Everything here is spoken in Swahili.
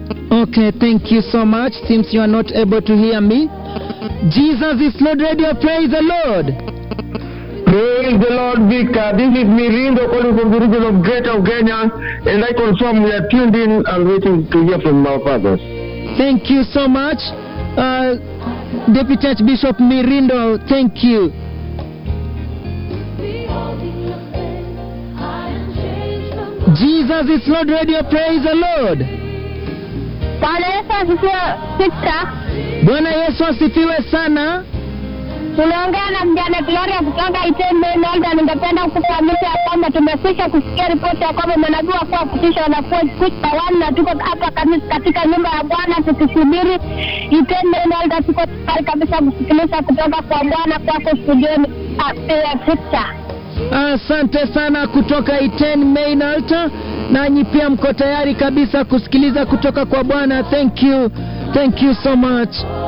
Okay, thank you so much. Seems you are not able to hear me. Jesus is Lord Radio. Praise the Lord. Praise the Lord, Victor. This is Mirindo calling from the region of Greater Kenya, and I confirm we are tuned in and waiting to hear from our fathers. Thank you so much, uh, Deputy Archbishop Mirindo. Thank you. Jesus is Lord Radio. Praise the Lord. Bwana Yesu asifiwe. Victor, Bwana Yesu asifiwe sana. tunaongea na mjane Gloria kutoka Itende Nolda. Ningependa kufahamisha ya kwamba tumekwisha kusikia ripoti ya kwamba manabii wakuu wa kutisha wanakuwa kuta wana na tuko hapa kami- katika nyumba ya Bwana tukisubiri Itende Nolda. Tuko tayari kabisa kusikiliza kutoka kwa Bwana kwako studioni. Ah, eh, Victor. Asante sana kutoka Iten Main Altar, nanyi pia mko tayari kabisa kusikiliza kutoka kwa Bwana. Thank you, thank you so much.